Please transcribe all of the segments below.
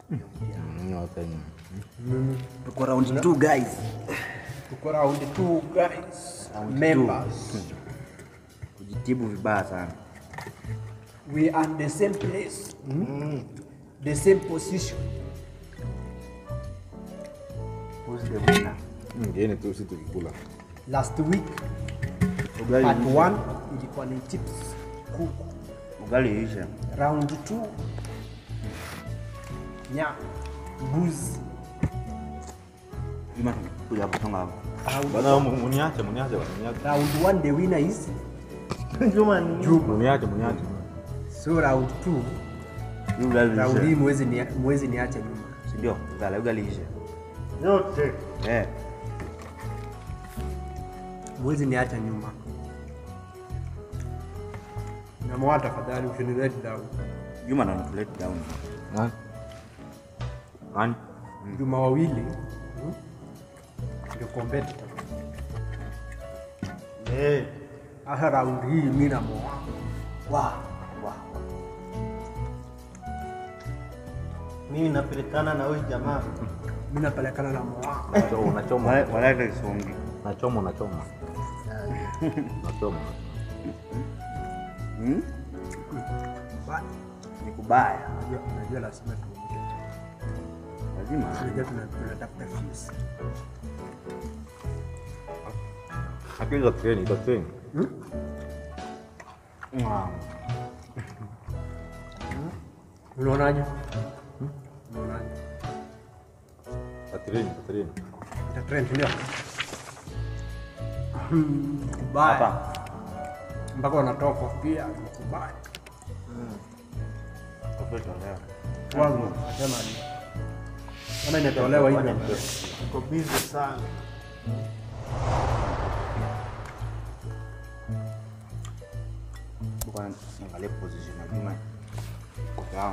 Mm, no, thank you. Tuko round 2 guys. Tuko round 2 guys. Round two. Members. Kujitibu vibaya sana. We are in the same place. The same position. Who's the winner? Ngine tu si tukikula. Last week Ugali part isha. 1 ilikuwa ni chips kuku. Ugali isha. Round 2 nya mbuzi. Ima kuja kusonga hapo. Bana mu- muniache, muniache, bana, muniache. Round 1 the winner is Juma ni. Muniache, muniache. so round 2 Ugali round hii isha. mwezi ni mwezi niache nyuma. Si ndio? Ugali ugali isha. Yote. Eh. Mwezi niacha nyuma. Na mwa tafadhali usini let down. Juma na let down. Nani? Nani? Juma wawili hmm? ndio competitor. Eh. Asa round hii mimi na moa. Wa. Wa. Mimi napelekana na huyu jamaa. Mimi napelekana na moa. Unacho- Unachoma. Wala wala ile songi. Unachoma, unachoma. Unachoma. Hmm? Ba- Ni kubaya. Unajua unajua lazima tuongee. Lazima. Unajua tuna- tunatafuta views. Lakini iko treni, iko treni. Mwah. Unaonaje? Unaonaje? Iko treni, iko treni. Ita trend ndio. Kubaya. Hapa. Mpaka wanatoa kofia kubaya. Kofia leo. Wangu nasema ni kama inatolewa hivyo. Uko busy sana. Kwa angalia position ya Juma. Sawa.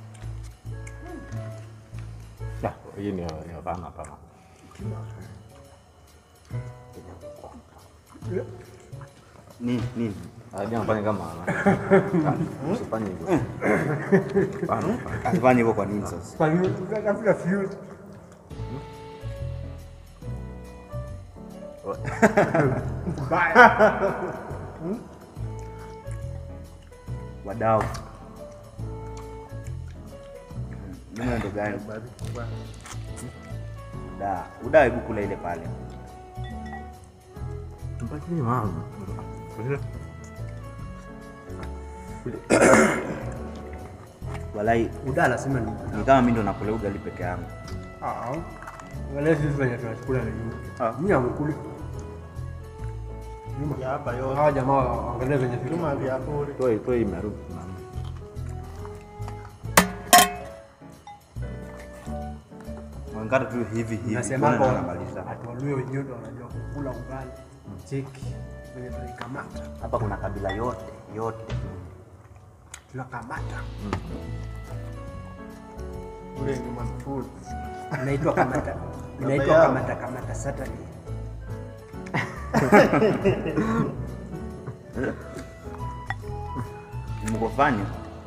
Ya, hii ni ni hapana hapana. Nini nini? Ah, jangan fanya kama usifanye hivyo. Hapana, hapana. Asifanye hivyo kwa nini sasa? Kwa hiyo tunatafuta views. Kubaya. Wadau. Juma ndo gani? Uda. Uda hebu kula ile pale. Mpaki ni mama. Walai Uda lazima ni ni kama mimi ndo nakula ugali peke yangu. Ah. Wale sisi wenye tunachukula na nyuma. Ah. Mimi amekuli. Nyuma. Ya hapa yote. Hawa jamaa waangalie venye vitu. Juma vya bure. Toi toi imerudi. mama. Mwangara tu hivi hivi. Nasema Mbona kwa namaliza? watu walio wenyewe ndio wanajua kukula ugali. Cheki venye tunaikamata. Hapa kuna kabila yote yote. Tunakamata. Ule ni food. Inaitwa kamata. Inaitwa yao. kamata kamata Saturday. Mkofanya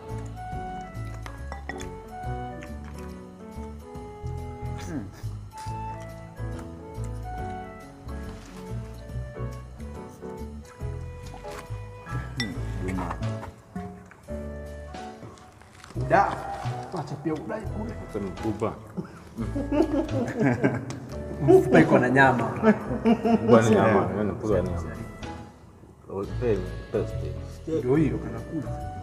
Juma. Uda. Acha pia udai kule. Sema mkubwa. Mfupa iko na nyama. Mkubwa ni nyama, yani mkubwa ni nyama. Teni, testi. Ndio hiyo kanakula.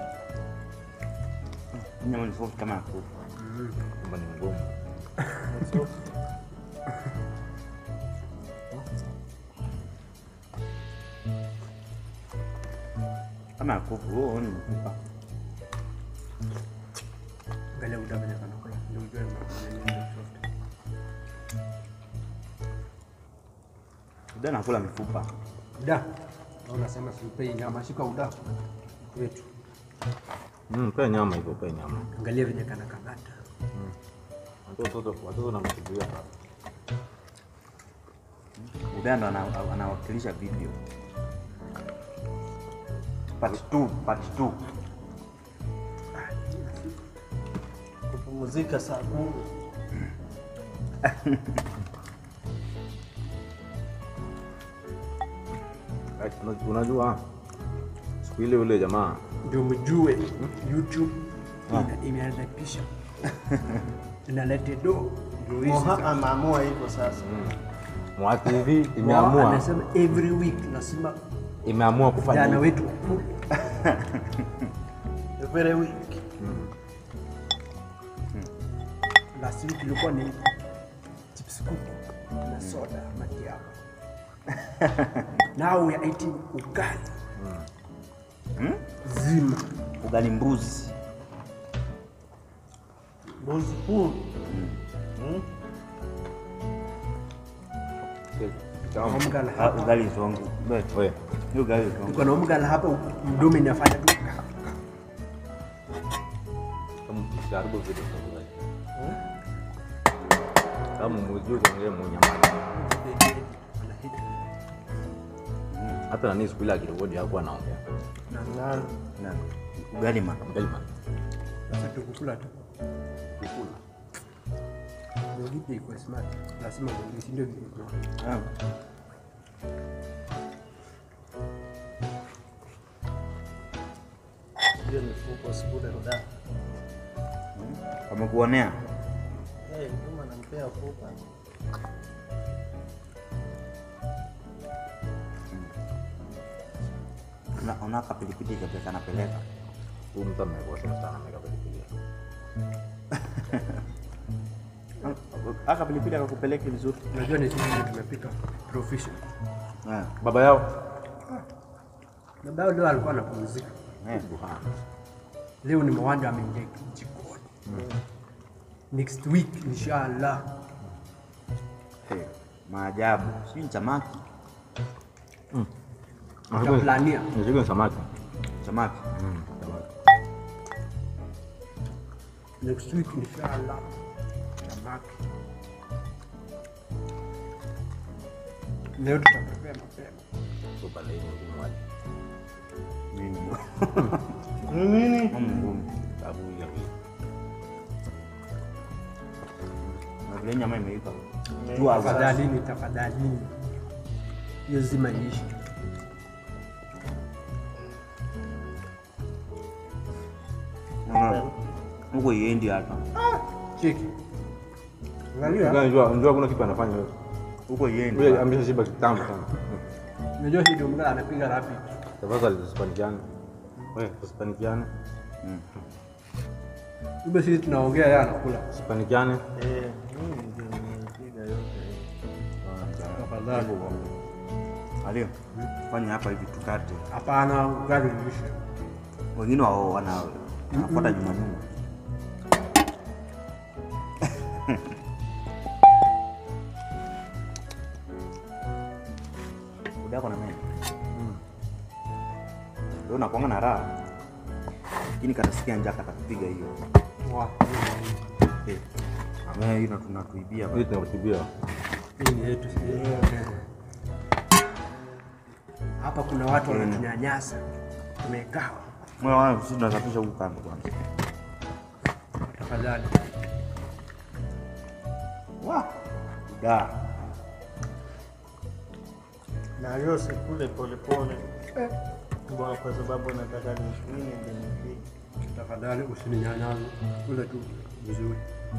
Nyama ni soft kama ya kuku. Kwamba ni ngumu. Kama ya kuku, huo ni mfupa. Angalia uda venye kanakula. Ndio ujue ma- nini soft. Uda nakula mifupa. Uda. Na unasema simpei nyama, shika uda wetu. Mm, pe nyama hivyo, pe nyama. Angalia venye kanakamata. Watoto watoto na msuburia sana. Uda ndo ana- anawakilisha video. Part 2, part 2. Pumzika saa kumi. Una- Unajua siku ile yule jamaa ndio mjue YouTube ina- inalipisha inalete do ndio hizi Moha za- ameamua hivyo sasa. Mwa TV Wao imeamua anasema every week lazima imeamua kufanya vijana hivi. wetu wakule. Every week. last week ilikuwa ni chips kuku na soda matiaba now we are eating ugali zima Ugali mbuzi. Mbuzi huu. Tamu. omgala Ah, hapa Ugali zongo. We, Ni ugali zongo. uko na omgala hapa mdomo inafanya tu kama msijaribu vitu tafadhali. Kama mjui kuongea mnyamani. Hata nani siku ile akirekodi hakuwa anaongea. Na Na ugali ma. Mgelman. sasa tukukula tu Kukula. ndio kitu iko smart lazima ndio si ndio kitu Ah. hiyo mifuko sikule nda. Wamekuonea? Eh, kama nampea fupa. Una- Unaka pilipili kapeleka napeleka. Huyu mtu amekosea sana ameweka pilipili. Aka pilipili akakupeleka vizuri. unajua ni sisi ndio tumepika professional Ah. Baba yao na bado leo alikuwa anapumzika Eh. Buhana. leo ni mwanda ameingia jikoni next week inshallah Eh, Maajabu. Sijui ni samaki. Tutaplania. Nishike ni samaki. Samaki. Mm, samaki. next week inshallah samaki leo tutapepea mapema So pale hiyo ngumu wali. Nini? Nini? Mama ngumu. Sababu ya vile. Na vile nyama imeiva. Jua za. tafadhalini tafadhalini hiyo zima iishi Unaona? Huko iendi hata. cheki angalia Unajua unajua kuna kitu anafanya wewe. Huko iendi. Wewe amesha shiba kitambo sana. unajua hii ndio mgala anapiga rapid Tafadhali tusipanikiane. Wewe tusipanikiane. kumbe sisi tunaongea yeye anakula Tusipanikiane. Eh, mimi ndio nimepiga yote. tafadhali Alio. Fanya hapa hivi tukate. hapana ugali uishe Wengine wao wana wanafuata nyuma nyuma. Udako na mimi. Leo nakuanga na raha. Lakini katasikia njaa katakupiga hiyo. Wa, Eh. Ame hiyo tunatuibia. Hii tunarutubia. hii ni yetu sisi. hapa kuna watu wanatunyanyasa tumekaa Mwa wangu sisi tunasafisha huku kando kwanza. tafadhali Wa. Da. Na hiyo sikule polepole. Mbona kwa sababu nataka nishwini ndio nipige. tafadhali usininyanyase kule tu vizuri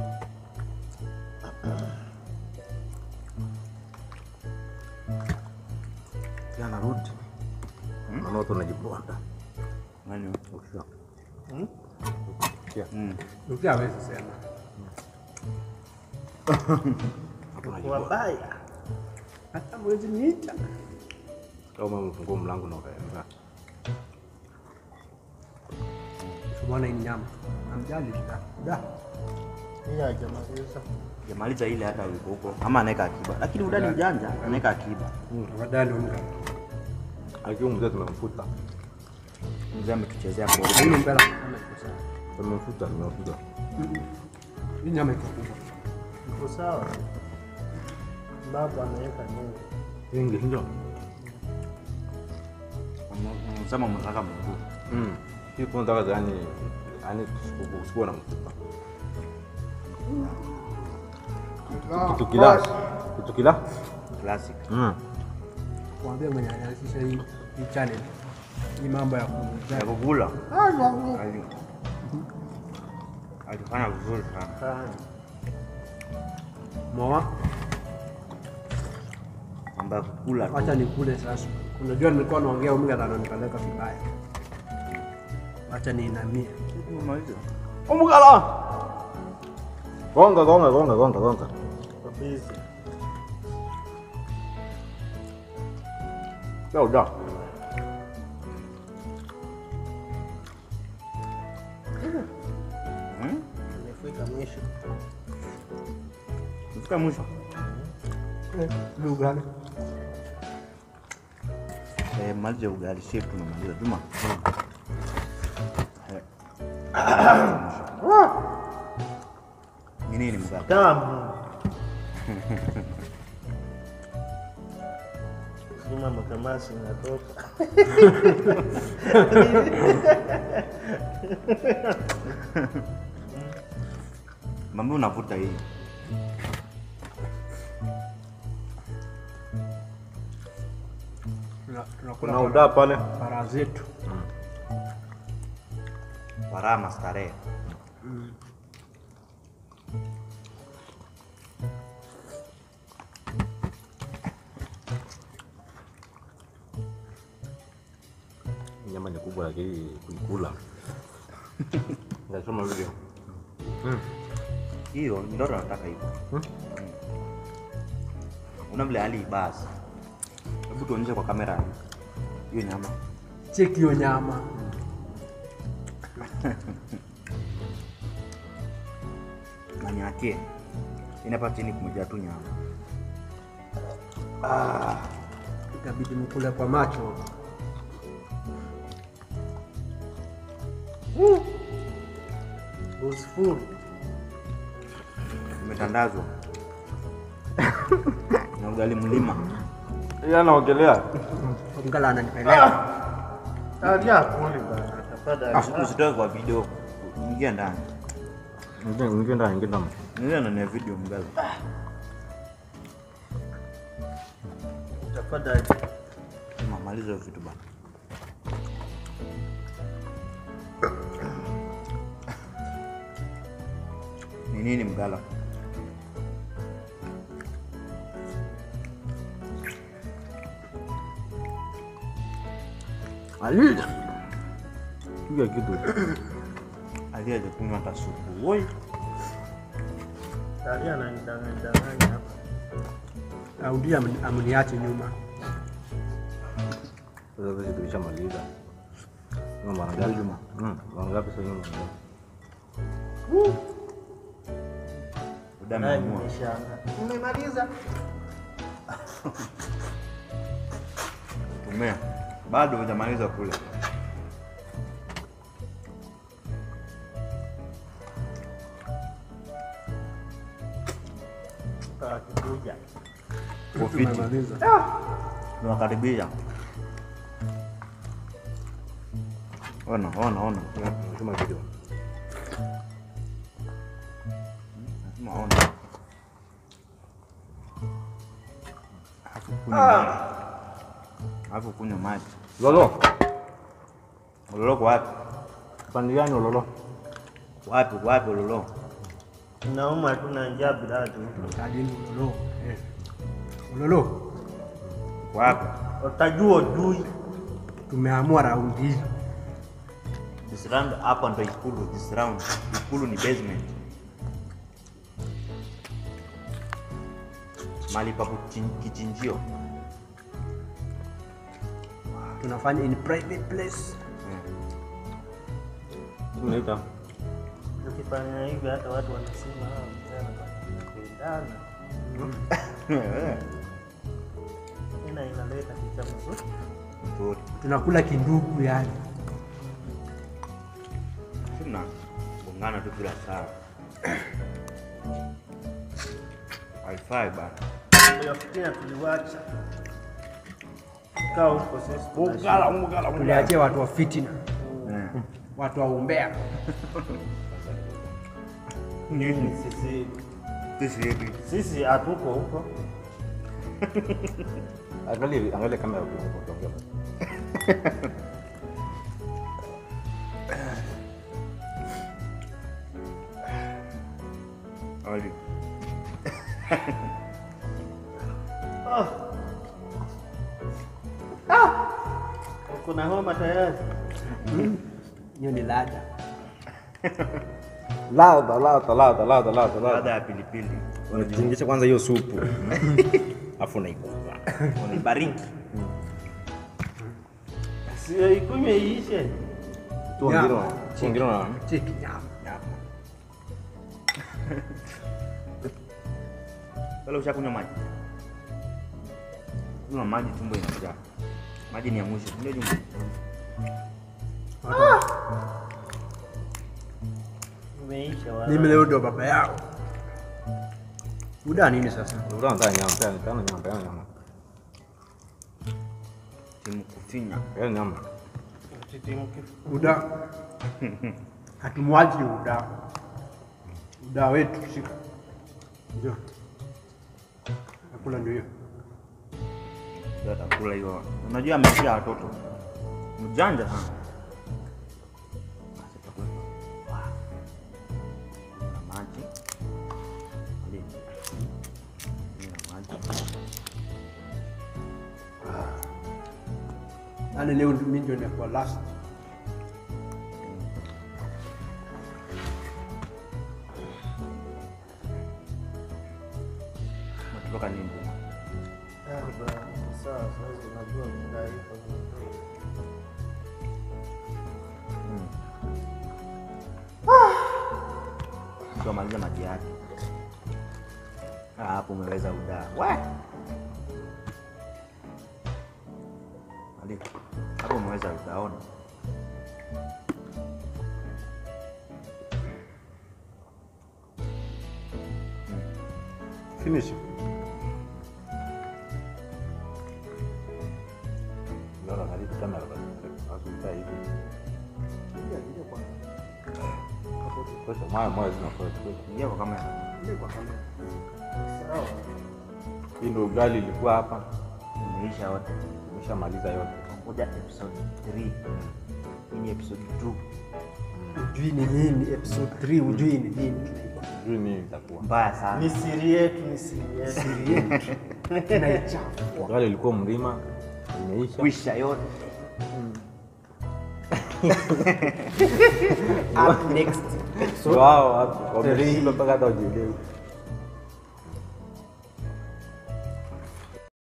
Ya narudi. Naona watu wanajiponda. Nani? Ukisha. Hmm? Ukisha. Mm. ukia hawezi sema Watu wanajiponda. Wabaya. hata mwezi niita Kama umefungua mlango na ukaenda. Bwana hii nyama namjali da da Hii hajamaliza. Jamaliza ile hata yuko huko ama anaweka akiba. Lakini udani mjanja anaweka akiba. tafadhali unga Akiwa mzee tumemfuta. Mzee ametuchezea kwa haina mbele kama iko sawa Tumemfuta, tumemfuta. hii nyama iko kubwa Iko sawa. Baba ameweka nyingi. Nyingi ndio. Sema mnataka mguu. Mm. Hii kuna nataka yani yani usikuwa na mfuta. Kitu kila. Kitu kila. Classic. Mm. Mwambie mwenye anaanzisha hii hii channel. Hii mambo ya Ya kuuza. kukula. Ali- Alifanya vizuri sana. Moa, Mambo ya kukula tu. acha nikule sasa. Unajua nilikuwa naongea umga na ananipeleka vibaya. Acha niinamie. Umugala. Gonga gonga gonga gonga gonga. Kabisa. Leo da. Nimefika mwisho. Fika mwisho. Lugha. Eh, maliza ugali shape tunamaliza. Juma. Eh. Ni nini mgala? Tamu. Juma makamasi inatoka. Mambo unavuta hii. Tuna- Tunakula Kuna uda pale. para zetu. Warama starehe. Nyama ni kubwa lakini kuikula. Nasoma video. Hiyo ndio nataka hivyo. Una vile hali basi. Hebu tuonyeshe kwa kamera hiyo nyama. Cheki hiyo nyama. Nani yake? Inapa chini kumejaa tu nyama. Itabidi mkule kwa macho. Was full. Imetandazwa. Na ugali mlima. Yeye anaogelea. Mgala ananipeleka. Taria kuli bana. Tafadhali. Usitoe kwa video. Ingia ndani. Ingia ingia ndani ingia ndani. Ingia ndani ya video mgala. Tafadhali. Sema maliza hiyo vitu bana. Ni nini mgala? Alida. Piga kitu. Aliaje kunywa hata supu. Woi. Taria ananidanganya danganya hapa. Audia amniache nyuma. Sasa sisi tulishamaliza. Ngoma mara ngapi Juma? Mm, mara ngapi sasa nyuma? Uda Naye ameamua. nimeshaanza. Umemaliza? Tumea. Bado hujamaliza kula. Akikuja. Ufiti. Tumemaliza. Tunakaribia. Ona, ona, ona. Tuma video. Lazima ona. Alafu kunywa maji. Alafu kunywa maji. Lolo. Ulolo kwa wapi? Pande gani lolo? Wapi, wapi ulolo? Nauma tu na njaa bila tu. Kadini ulolo. Eh. Ulolo. Wapi? Utajua ujui. Tumeamua raundi hii. This round hapa ndo ikulu. This round ikulu ni basement. Mali pa kuchin- kichinjio. Tunafanya in private place. Tunaita. Ukifanya hivi hata watu wanasema ah, msichana wanapendana. Tena inaleta picha mzuri. Nzuri. Tunakula kindugu yani. Sina gongana tu kila saa. Wi-Fi bana. Ndio fitina tuliwacha. Kaa huko sisi. Ungala ungala Tuliachia watu wa fitina, Eh. watu wa umbea. Nini sisi Sisi hivi. sisi hatuko huko. Angalia angalia kamera ukiongea. Ali. Uko na homa tayari? Hiyo ni ladha. Ladha ladha ladha ladha ladha Ladha ladha. ya pilipili. Unatingisha kwanza hiyo supu. Afu unaikula. Unaibariki. Sio ikunywe iishe. Tu Nyama. ngiro. Tu ngiro na. Cheki nyama. Wala ushakunywa maji? Kunywa maji tumbo inajaa. Maji ni ya mwisho. Ndio jumbe. Umeisha wala. Mimi leo ndo baba yao. Muda nini sasa? Ndio nataka nyama, tena tena nyama, tena nyama. Timu kufinya. Tena nyama. Titimke. Muda. Hatumwaji muda. Muda wetu shika. Ndio. Nakula ndio hiyo. Ndio atakula hiyo. Unajua ameshia watoto. Mjanja sana. Basi tutakula. Wow. Na maji. Ali. Na maji. Yaani leo mimi ndio nitakuwa last. Umetoka nini? Sawa, sasa unajua taarifa. Ndio maliza maji yake. Ah, hapo umeweza udaa. We. Ali. Hapo umeweza udaona. Finish. Ndio angalia kamera basi. Asuta hivi. Kwa sababu maya maya zinakuwa. Ingia kwa kamera. Sawa. Hii ndio ugali ilikuwa hapa. Imeisha yote. Umeshamaliza yote. Ngoja episode 3. Hii ni episode 2. Ujui ni nini episode 3 ujui ni nini. Sijui nini itakuwa. Mbaya sana. Ni siri yetu, ni siri yetu. Siri yetu. Tunaichafua. Ugali ilikuwa mlima. Imeisha. Kwisha yote. Up next episode. Wao watu wameshiba mpaka hata wajielewi.